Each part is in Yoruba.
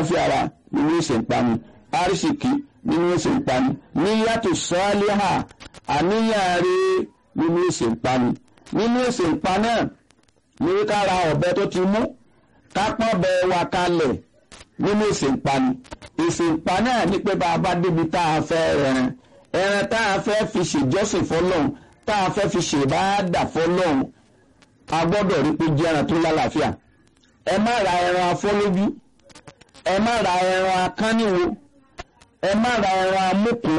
àlàáfíà ara nínú ìṣèǹpani àrísìkí nínú ìṣèǹpani níyàtò sọ́ọ́líhà àníyàn rẹ̀ nínú ìṣèǹpani nínú ìṣèǹpani náà ní ká ra ọ̀bẹ tó ti mú ká pọ́n bẹ wa kalẹ̀ nínú ìsìnpani ìsìnpani náà ní pé bá a bá débi tá a fẹ́ ẹran ẹran tá a fẹ́ fi ṣèjọ́sìn fọlọ́hún tá a fẹ́ fi ṣèbáàdà fọlọ́hún a gbọ́dọ̀ rí pé jẹ́ ẹran tó lálàáfíà ẹ má ra ẹran afọ́lójú ẹ má ra ẹran akánníwo ẹ má ra ẹran amúkù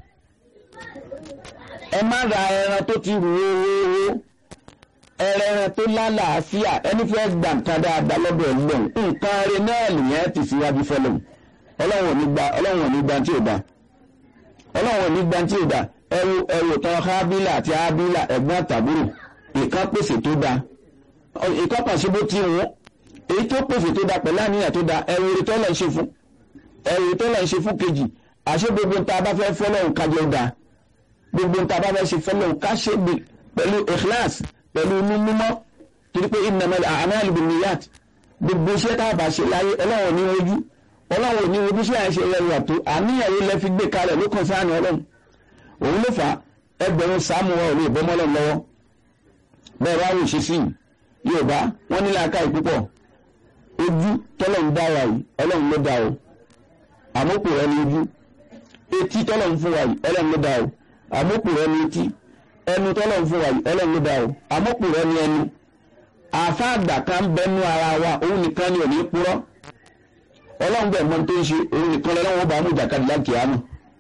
ẹ má ra ẹran tó ti rú owó ẹran tó lálàáfíà ẹni fẹ́ gbà nǹkan dáadáa lọ́dọ̀ ẹ̀lọ́hún nǹkan rẹ náà nìyẹn ti síwájú fọlọ́hún ọlọ́run ò ní gba ọlọ́run ò ní gba tí ò da ọlọ́run ò ní gba tí ò da ẹrù ẹrù tán hábílà àti hábílà ẹ̀gbọ́n àtàbúrò ìkan pèsè tó da ìkan pàṣẹ bó ti wọ́n èyí tó pèsè tó da pẹ̀lú àníyàn tó da ẹrù rẹ tó lọ ṣe fún ẹrù tó lọ ṣe fún kejì àṣẹ gbogbo nta bá fẹ́ fọlọ́hún kájọ da gbogbo nta bá fẹ́ ṣe fọlọ́hún ká ṣe pẹ̀lú ìkíláàsì pẹ̀lú mímọ́ torí pé innamal a'malu binniyat gbogbo iṣẹ́ tá a bá ṣe láyé ọlọ́run ní ojú ọlọ́run ní ojú sí àìṣe rẹ̀ wà tó àníyàn yìí lẹ́ fi gbé kalẹ̀ ló kàn sáà ní ọlọ́run òun ló fà á ẹgbẹ̀rún sáàmù wa ò lè bọ́ mọ́lẹ̀ lọ́wọ́ bẹ́ẹ̀ bá wò ṣe sí i yorùbá wọ́n ní làákàyè púpọ̀ ojú tọ́lọ́run dá wa yìí ọlọ́run ló dá o àmọ́pò rẹ ní ojú etí tọ́lọ́run fún wa yìí ọlọ́run ló dá o àmọ́pò rẹ ní etí ẹnu tọ́lọ́run fún wa yìí ọlọ́run ló dá o àmọ́pò rẹ ní ẹnu àfa àgbà kan bẹnu ara wa òun nìkan ni ò ní purọ́ ọlọ́run bẹ̀ mọ́ tó ń ṣe òun nìkan lọ́wọ́ bá mú ìjàkadì láti àánú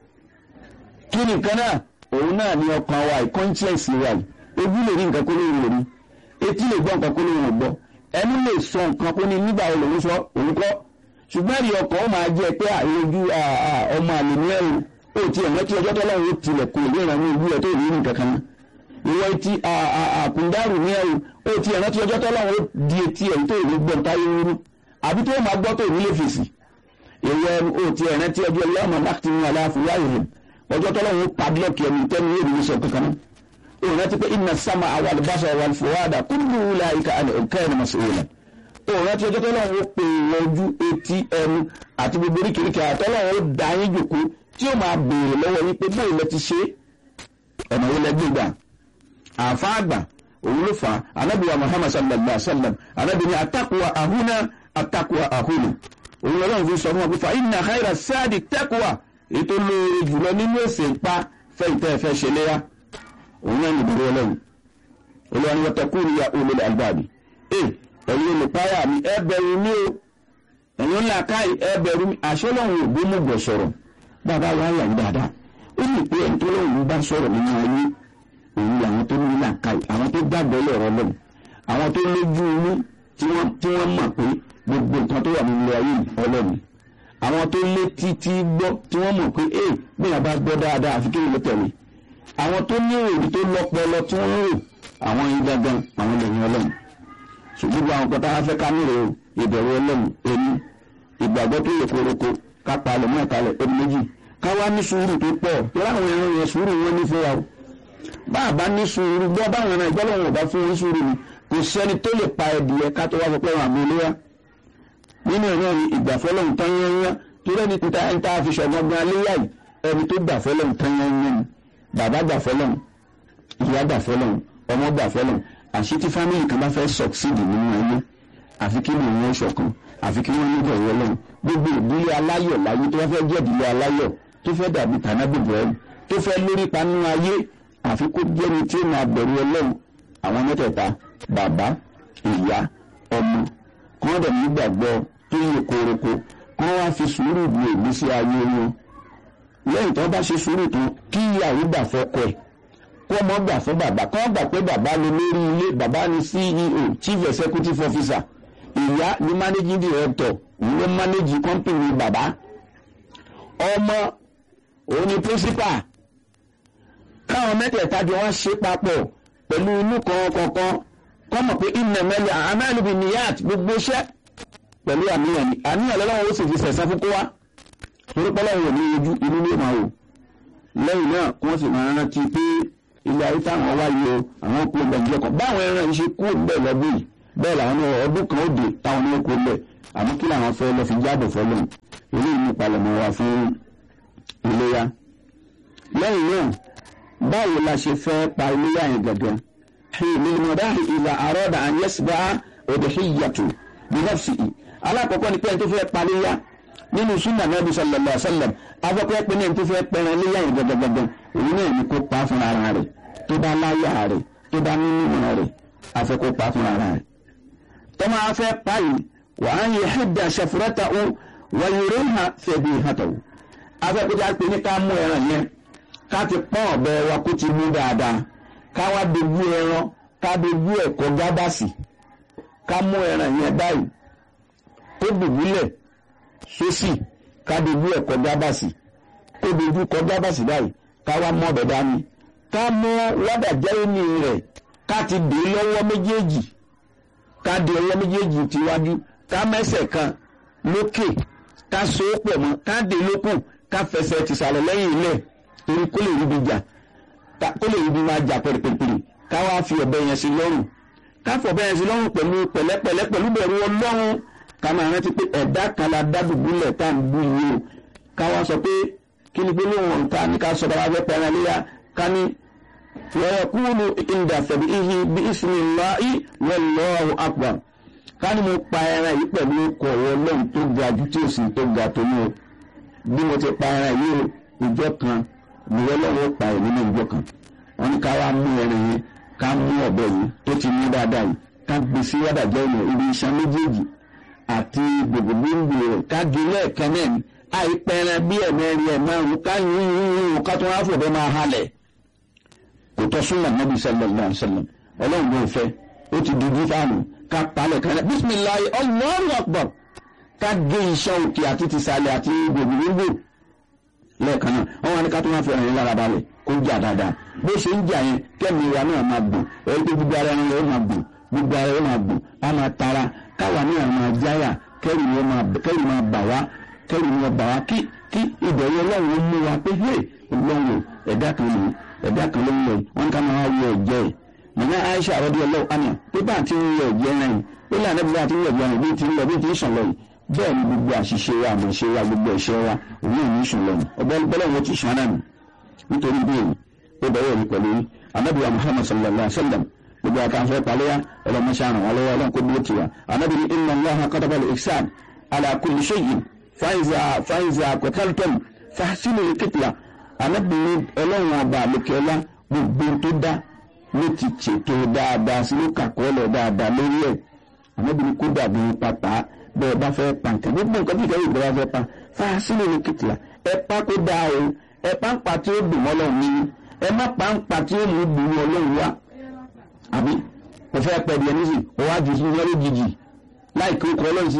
kí nìkan náà òun náà ní ọkàn wa yìí conscience wa yìí ojú lè rí nǹkan kó lóun lè rí etí lè gbọ́ nǹkan kó lóun gbọ́ ẹnu lè sọ nǹkan kó ní nígbà wo lòun sọ òun kọ́ ṣùgbọ́n ẹ̀rí ọkàn ó máa jẹ́ pé àìrojú ọmọ àlè ní ẹ̀rù ó ti ẹ̀rọ tí ọjọ́ tọ́lọ́run ó tilẹ̀ kò lè ràn ní ojú ẹ̀ tó rí nǹkan kan náà ìwọ etí àkùndárù ní ẹ̀rù ó ti ẹ̀rọ tí ọjọ́ tọ́lọ́run ó di etí ẹ̀ tó rí gbọ́n táyé rúrú àbí tó máa gbọ́ tó ní lè fèsì ìwọ ó ti ẹ̀rọ tí ọjọ́ lọ́mọ láti ní aláàfin láyé rẹ̀ ọjọ́ tọ́lọ́run ó padlock ẹ̀mí tẹ́nu yóò ní sọ kankan náà ó rántí pé inna sama àwọn alibasa wà fòwádà kúndùn wúlà ìka ọ̀kẹ́ ẹ̀rọ mọ̀síwòlá ó rántí ọjọ́ tọ́lọ́run ó pè ojú etí ẹnu àti gbogbo oríkèéríkè àtọ́lọ́run ó dá yín jòkó tí ó máa béèrè lọ́wọ́ yín pé bóyá lẹ ti ṣe ọ̀nà wo lẹ gbé gbà àfa àgbà òun ló fà á anábìyà muhammad sallallahu alaihi wa sallam anábìyà atakuwa ahuna atakuwa ahuna òun lọ́wọ́ fi sọ fún wa pé fa inna khayra sáàdì takuwa ètò lóore jùlọ nínú èsè pa fẹ́ ìtẹ́ ẹ̀fẹ́ ṣe léyà òun náà nìbẹ̀rẹ̀ ọlọ́run olùwà ni wọ́n tẹ́kù ní ya ulul albabi ẹ ẹ̀yin olùpáyà mi ẹ bẹ̀rù mi o ẹ̀yin ńlá káyì ẹ bẹ̀rù mi àṣẹ lọ́run ò gbé mú gbọ̀ sọ̀rọ̀ bàbá wa yà ń dáadáa ó ní pé ẹni tó lọ́run bá sọ̀rọ̀ nínú ayé òun làwọn tó ní làkàì àwọn tó gbàgbọ́ lọ́rọ̀ lọ́run àwọn tó lójú inú tí wọ́n tí wọ́n mọ̀ pé gbogbo nǹkan tó wà nínú ayé ọlọ́run àwọn tó létí tí gbọ́ tí wọ́n mọ̀ pé ee bí wọ́n bá gbọ́ dáadáa àfi kéwòn ló tẹ̀lé àwọn tó ní èrè tó lọ́pọlọ tí wọ́n rò àwọn yìí gangan àwọn lẹ́yìn ọlọ́run ṣùgbọ́n àwọn kan tá a fẹ́ ká nílò ìbẹ̀rù ọlọ́run ẹni ìgbàgbọ́ tó yẹ kóroko ká palẹ̀ mọ́ ìkalẹ̀ ẹni méjì ká wá ní sùúrù tó pọ̀ tó láwọn ẹran yẹn sùúrù wọn ní fún wa o bá a bá ní sùúrù gbọ́ báwọn ẹran ìgbọ́lọ́wọ̀n ọba fún wọn sùúrù ni kò sẹ́ni tó lè pa ẹ̀dìyẹ ká tó wá sọ pé wọn àmì olóyà nínú ẹ̀rọ ìgbà fọlọ́hún tán yẹn yẹn tó lẹ́ni tó ń ta fi ṣọ̀gbọ́n gan aléyà yìí ẹni tó gbà fọlọ́hún tán yẹn yẹn ni bàbá gbà fọlọ́hún ìyá gbà fọlọ́hún ọmọ gbà fọlọ́hún àṣé tí fámìlì kan bá fẹ́ sọ̀ksídì nínú ayé àfi kí ni wọ́n ṣọ̀kan àfi kí wọ́n níbẹ̀ wọ́n lọ́hùn gbogbo ìdílé aláyọ̀ láyé tó fẹ́ jẹ́ ìdílé aláyọ̀ tó fẹ́ dàbí tànàbí bọ́ọ̀lù tó fẹ́ lórí panú ayé àfi kó jẹ́ni tí ó máa bẹ̀rù ọlọ́run àwọn mẹ́tẹ̀ẹ̀ta bàbá ìyá ọmọ kọ́ dẹ̀ nígbàgbọ́ tó yẹ kóroko kọ́ wá fi sùúrù bu ìgbésí ayé wọn lẹ́yìn tó bá ṣe sùúrù tán kí ìyàwó gbà fọ́kọ ẹ̀ kó ọmọ gbà fún bàbá kọ́ gbà pé bàbá ni lórí ilé bàbá ni CEO chief executive officer ìyá ni managing director òun ló manage company bàbá ọmọ òun ni principal káwọn mẹ́tẹ̀ẹ̀ta jọ wá ṣe papọ̀ pẹ̀lú inú kan kankan kọ́ mọ̀ pé ìnàmẹ́lẹ̀ àmàlùbí niyat gbogbo iṣẹ́ pẹ̀lú àníyàn ni àníyàn lọ́wọ́ ó sì fi sẹ̀sán fún kó wá torí pọ́lọ́wọ́ ní ojú inú ní ìmọ̀ wò lẹ́yìn náà kí wọ́n sì máa rántí pé ilé ayé táwọn wáyé o àwọn kú ọgbà ìjọ kan báwọn ẹran yìí ṣe kú bẹ́ẹ̀ lọ́dún yìí bẹ́ẹ̀ làwọn ọdún kan ó dé táwọn ní kú bẹ́ẹ̀ àmọ́ kí làwọn fẹ́ lọ fi jábọ̀ fọlọ́n nínú ìpalẹ̀mọ́ wa fún iléyà lẹ́yìn náà báwo la ṣe fẹ́ pa iléyà yẹn gẹ́gẹ́ ìlúmọ̀dáhì ìlà àrọ́dà àyẹ́sìbá òdìhíyàtò bíọ́fì alákọ̀ọ́kọ́ ni pé ẹni tó fẹ́ pa iléyà nínú súnà náà bí sallallahu alaihi wasallam afọ́kọ́ pé ní ẹni tó fẹ́ pẹran iléyà yẹn gẹ́gẹ́gẹ́gẹ́ òun náà ni kó pa fúnra ara rẹ̀ tó bá láyà rẹ̀ tó bá nínú rẹ̀ afẹ́kó pa fúnra ara rẹ̀ tọ́mọ afẹ́ pa yìí wà á yẹ hẹ́dà ṣàfùrẹ́ta ó wàyẹ̀rẹ́ hà fẹ̀bi hàtàwó afẹ́kọ́jà pé ní ká mú ẹran yẹn ká ti pọ́n ọ̀bẹ wa kó ti mú dáadáa ká wá dojú ẹran ká dojú ẹ̀kọ́ gábàsì ká mú ẹran yẹn báyìí kó dùbúlẹ̀ sósì ká dojú ẹ̀kọ́ gábàsì kó dojú kọ gábàsì báyìí ká wá mọ́ ọ̀bẹ dání ká mú wádàjẹ́ omi rẹ̀ ká ti dè é lọ́wọ́ méjèèjì ká di ọwọ́ méjèèjì tiwájú ká mẹ́sẹ̀ kan lókè ká so ó pọ̀ mọ́ ká dè lókùn ká fẹsẹ̀ tìsàlẹ̀ lẹ́yìn ilẹ̀ torí kó lè ríbi jà kó lè ríbi máa jà pẹ̀rẹ̀pẹ̀rẹ̀ ká wá fi ọ̀bẹ yẹn sí lọ́rùn ká fọ ọ̀bẹ yẹn sí lọ́rùn pẹ̀lú pẹ̀lẹ́pẹ̀lẹ́ pẹ̀lú bẹ̀rù ọlọ́run ká máa rántí pé ẹ̀dá kan la dábùbúlẹ̀ tá à ń bú yìí o ká wá sọ pé kí ni gbólóhùn ọ̀ǹta ní ká sọ bàbá fẹ́ pẹ̀rẹ̀ léyà ká ní wọ́yẹ̀kúlù ìdàfẹ̀bí ihi bí ismillahi wallahu akbar ká ní mo pa ẹran yìí pẹ̀lú ọkọ̀ ọlọ́run tó ga jù tí òsì tó ga tó ní o bí mo ti pa ẹran yìí o ìjọ kan ìwé lọ́wọ́ pa ẹ̀ nínú ìjọ kan wọ́n ní ká wá mú ẹran yẹn ká mú ọ̀bẹ yìí tó ti mú dáadáa yìí ká gbé sí wádàjọ́ ìnà ibi iṣan méjèèjì àti gbogbogbò rẹ̀ ká gé lẹ́ẹ̀kan náà ní àìpẹ́ran bí ẹ̀mẹ́rin ẹ̀ márùn-ún ká yún yún yún ká tó wá fò bẹ́ẹ̀ máa halẹ̀ kò tọ́ súnmọ́ nàbí sallallahu alaihi wasallam ọlọ́run ló ń fẹ́ ó ti dúdú fáàmù ká palẹ̀ kan náà bisimilayi Allahu akbar ká gé iṣan òkè àti tìsàlẹ̀ àti gbogbogbò lẹ́ẹ̀kan náà wọ́n wá ní ká tó máa fi ọ̀rìn lára balẹ̀ kó jà dáadáa bó ṣe ń jà yẹn kẹ́mi wa náà máa gbò ẹ̀rí pé gbogbo ara ẹran yẹn ó máa gbò gbogbo ara yẹn ó máa gbò á máa tara káwa náà máa jáyà kẹ́rì máa bà wá kẹ́rì máa bà wá kí kí ìbẹ̀rù ọlọ́run ó mú wa pé hey ọlọ́run ẹ̀dá kan lòun ẹ̀dá kan ló ń lọ yìí wọ́n ká máa wọ ẹ̀jẹ̀ ẹ̀ mọ̀nà Aisha radiyallahu anha pé bá àti ń yọ ẹ̀jẹ̀ náà yìí ó lé ànábi àti ń yọ ẹ̀jẹ̀ náà bí ti ń lọ bí ti ń sàn lọ yìí bẹ́ẹ̀ ni gbogbo àṣìṣe wa àmọ̀ṣe wa gbogbo ẹ̀ṣẹ̀ wa òun ò ní sùn lọ ni ọgbẹ́ bọ́lá wọn ti sàn náà nù nítorí bẹ́ẹ̀ ó bẹ̀rẹ̀ rí pẹ̀lú ànábi wa Muhammad sallallahu alayhi wa sallam gbogbo àkànfẹ́ palẹ́yà ọlọ́mọṣẹ́ àrùn wọn lọ́wọ́ ọlọ́nkó dúró tiwa ànábi ni inna Allaha kataba al-ihsan ala kulli shay'in faiza faiza qataltum fahsinu al-qitla anábìrin ọlọ́run ọba àlekẹ́lá gbogbo tó dá ló ti ṣètò dáadáa sí ló kàkọ́ọ̀lẹ̀ dáadáa lórí ẹ̀ anábìrin kó dàbí pàpà bẹ́ẹ̀ bá fẹ́ pa nǹkan gbogbo nǹkan tí ìkẹ́yìn ìgbéra fẹ́ pa fáṣílẹ̀ ní kìtìlá ẹ pa kó dáa o ẹ pa ń pa tí ó dùn ọlọ́run nínú ẹ má pa ń pa tí ó mú dùn ọlọ́run wá àbí o fẹ́ pẹ́ di ẹni sí o wá jù sí lọ́rọ̀ jìjì láì kí o kọ́ ọlọ́run sí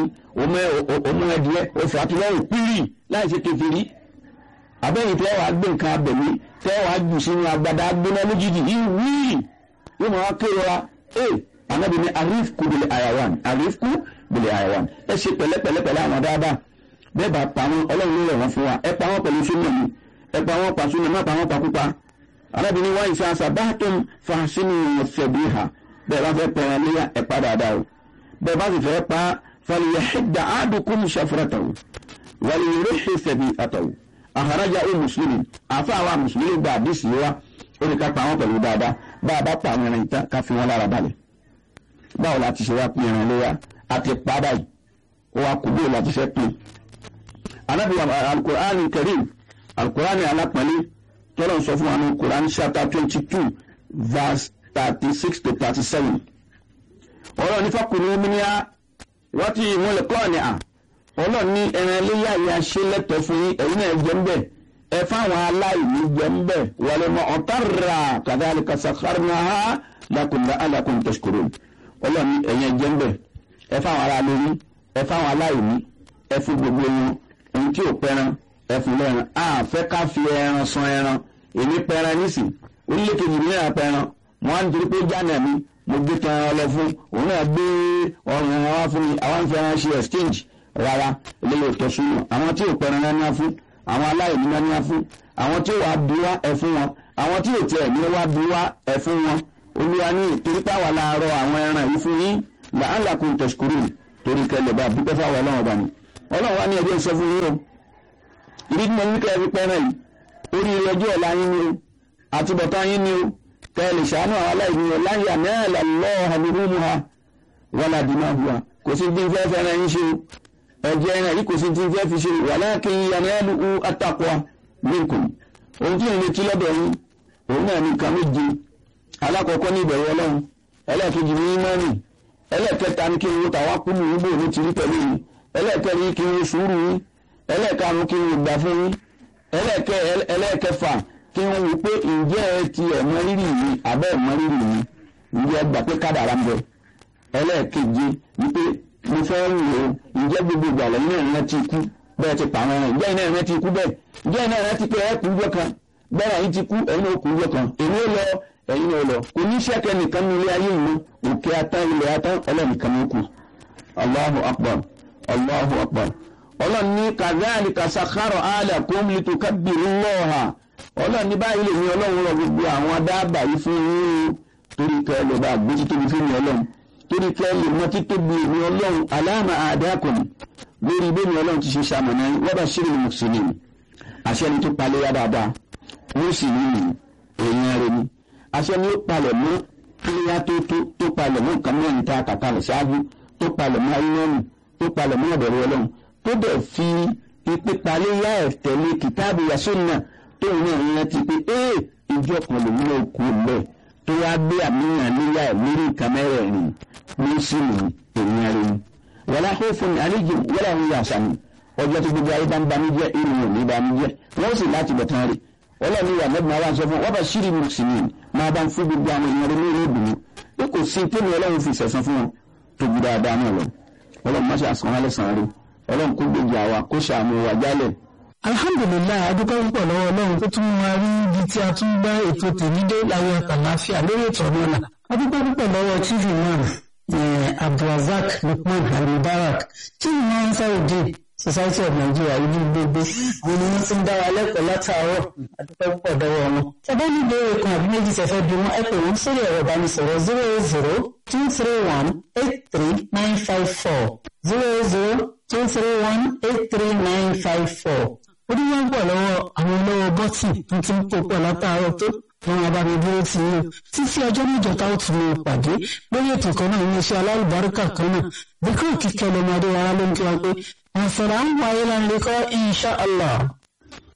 o mú ẹdìyẹ o fà á tó lọ́rùn pírì láì ṣe kẹfìrí abẹ́yìn tẹ́ wàá gbé nǹkan abẹ̀mí tẹ́ wàá jù sínú agbada gbóná lójijì ìwí yóò máa kéré wa ee anabi ni arifku bìlẹ̀ ayawan arifku bìlẹ̀ ayawan ẹ ṣe pẹ̀lẹ́pẹ̀lẹ́ pẹ̀lẹ́ àwọn dáadáa bẹ́ẹ̀ bá pa wọn ọlọ́run ló rẹ̀ wọ́n fún wa ẹ pa wọn pẹ̀lú súnmọ́ mi ẹ pa wọn pa súnmọ́ má pa wọn pa púpa anabi ni wáyé sá sàbáàtún fàṣínú ọ̀sẹ̀bí ha bẹ́ẹ̀ bá fẹ́ pẹ̀rẹ̀ léyà ẹ pa dáadáa o bẹ́ẹ̀ bá sì fẹ́ pa falyaḥidda ahadukum shafratahu waliyurihhi sabi'atahu àhàrájà ó mùsùlùmí àfa àwa mùsùlùmí gba àdìsí wa ó ní ká pa wọn pẹ̀lú dáadáa bá a bá pa àwọn ẹran ìtàn ká fi wọn lára balẹ̀ báwo la ti ṣe wá pín ẹran léyà a ti pa báyìí ó wá kú bóyá la ti fẹ́ pín. anábì alukur'an karim alukur'an alápẹ̀lẹ́ tọ́lọ̀ sọ fún wa ní kur'an chapter twenty two verse thirty six to thirty seven ọ̀rọ̀ nífa kùnú mímíà wọ́n ti ìmúlẹ̀ kọ́ọ̀nì à ọlọ́run ní ẹran iléyà yà ṣe lẹ́tọ̀ fún yín ẹ̀yin náà jẹ́ ń bẹ̀ ẹ fáwọn aláìní jẹ́ ń bẹ̀ wàlẹ̀ mọ́ ọ̀tàrà kadhalika sakharnaha lakum la'allakum tashkurun ọlọ́run ní ẹ̀yin jẹ́ ń bẹ̀ ẹ fáwọn ará lórí ẹ fáwọn aláìní ẹ fún gbogbo wọn ohun tí ò pẹran ẹ fún lẹ́ran a fẹ́ ká fi ẹran san ẹran èmi pẹran nísìn orílẹ̀ kejì mi náà pẹran wọn á ń torí pé jáná mi mo gbé tan ẹran lọ fún òun náà gbé ọrùn ẹran wá fún mi àwọn ń fi ẹran ṣe exchange rárá eléyìí ò tọ́sùn náà àwọn tí ò pẹran náà ní wá fún àwọn aláìní náà ní wá fún àwọn tí ò wá bí wá ẹ fún wọn àwọn tí ò tiẹ̀ ní wá bí wá ẹ fún wọn olúwa ní torí páwa láàárọ̀ àwọn ẹran yìí fún yín la'allakum tashkurun torí kẹlẹ̀ bá dúpẹ́ fáwọn ọlọ́run ọba ni ọlọ́run wá ní ẹgbẹ́ sọ fún yín o ìdí tí mo ní kẹ́ ẹ fi pẹ́ràn yìí orí ọjọ́ ọ̀la yín ni o àtibọ̀tán yín ni o kẹ́ ẹ lè ṣàánú àwọn aláìní o láyé àmì àlà lọ́ọ̀hà ní rúmù ha wọ́n là dì máa hùwà kò sí bí n fẹ́ fẹ́ràn yín ṣe o ẹ̀jẹ̀ ẹ̀ràn yìí kò sí tí n fẹ́ fi ṣe wà láàkì yàrá ẹ̀lú àtàkùn minkum ohun tí ń retí lọ́dọ̀ yín òun náà ní nǹkan méje alákọ̀ọ́kọ́ ní ìbẹ̀rù ọlọ́run ẹlẹ́ẹ̀kejì ní ìmánì ẹlẹ́ẹ̀kẹta ní kí n wo tàwa kú mi nígbò ní tìrí pẹ̀lú yín ẹlẹ́ẹ̀kẹrin kí n wo sùúrù yín ẹlẹ́ẹ̀karùn kí n wo gbà fún yín ẹlẹ́ẹ̀kẹfà kí n wo pé ǹjẹ́ ẹ ti ẹ̀ mọ rírì mi àbẹ́ ẹ̀ mọ rírì mi ǹjẹ́ ẹ gbà pé kádàrá ń bẹ ẹlẹ́ẹ̀keje ni pé mo fẹ́ wò ó ǹjẹ́ gbogbo ìgbà lẹ́yìn náà rántí ikú bẹ́ẹ̀ ti pàwọn ẹ̀rìn ǹjẹ́ iná rántí ikú bẹ́ẹ̀ ǹjẹ́ iná rántí pé ẹ̀ kú jọ kan bẹ́ẹ̀ yín ti kú ẹ̀yin náà kú jọ kan èmi ó lọ ẹ̀yin náà lọ kò ní sẹ́kẹ̀ nìkan ní ilé ayé ìlú òkè atán ilẹ̀ atán ọlọ́nìkan ní kù Allahu akbar Allahu akbar ọlọ́run ní kadhalika sakhara alakum litukabbirullaha ọlọ́run ní báyìí lè ní ọlọ́run rọ gbogbo àwọn dábà yìí fún yín torí kẹ́ ẹ lè bá gbé títóbi fún mi ọlọ́run torí kẹ́ ẹ lè mọ títóbi mi ọlọ́run alama adakum lórí ibé mi ọlọ́run ti ṣe ṣamọ̀nà wa bashiril muhsinin àṣẹ ni tó palẹ̀ yá dáadáa wọ́n sì ní èèyàn rẹ̀ ni àṣẹ ni ó palẹ̀ mọ́ kílíyà tó tó tó palẹ̀ mọ́ nǹkan mẹ́rin tá a kà kalẹ̀ ṣáájú tó palẹ̀ mọ́ ayélujára tó palẹ̀ mọ́ ọ̀dọ̀rọ̀ ọlọ́run tó dẹ̀ fi ipe palẹ̀ yá ẹ̀ tẹ̀lé kìtáàbù yasunna tó ń náà yẹn ti pé ee ìjọ kan lòun náà kú lẹ̀ tó wá gbé àmìyàn níyà ẹ̀ lórí nǹkan mẹ́rẹ̀ẹ̀rin ní sínú èèyàn rẹ̀ ni. wàlá hófin àlejò wọ́n àwọn yà sàmì ọjọ́ tó gbogbo ayé bá ń banújẹ́ irun ò ní banújẹ́ wọ́n sì láti bọ̀ tán rí ọlọ́run ìyá mẹ́bí máa wá sọ fún wọ́n bá ṣírí mùsùlùmí máa bá ń fún gbogbo àwọn èèyàn rẹ̀ lórí ìdùnnú pé kò sí tẹ́mi ọlọ́run fi sẹ̀sán fún wọn tó gbé dáadáa náà lọ ọlọ́run má ṣe àsán wọn lẹ́sàn-án rí ọlọ́run kó gbèjà wa kó ṣàánú wa jálẹ̀. alhamdulilayi adúgbò púpọ̀ lọ́wọ́ ọlọ́run tó tún máa rí ibi tí a tún gbá ètò tèmídé láyé àtàláfíà lórí ètò ọ̀nà adúgbò púpọ̀ lọ́wọ́ tv náà abdulrasaq lukman alimubarak tí wọ́n ń sáré dé society of nigeria ìlú gbogbo àwọn ni wọ́n ti ń dá wa lẹ́kọ̀ọ́ látàárọ̀ adúgbò púpọ̀ lọ́wọ́ wọn. tẹ́bá ní ìbéèrè kan àbí méjì tẹ́fẹ́ bí wọ́n ẹ pè wọ́n sórí ẹ̀rọ ìbánisọ̀rọ̀ zero eight zero two three one eight three nine five four zero eight zero two three one eight three nine five four. oníwọ̀n pọ̀ lọ́wọ́ àwọn olówó bọ́tì tó ti ń kó pọ̀ látàárọ̀ tó wọn abáni dúró ti yín o títí ọjọ́ méjọ tá ó tún lè pàdé lórí ètò kan náà ní iṣẹ́ alálùbáríkà kan náà bíkọ́ kíkẹ́ lọ́mọdé wa ló ń kí wa pé àǹfààní àwọn ayé lánàá lè kọ́ insha allah.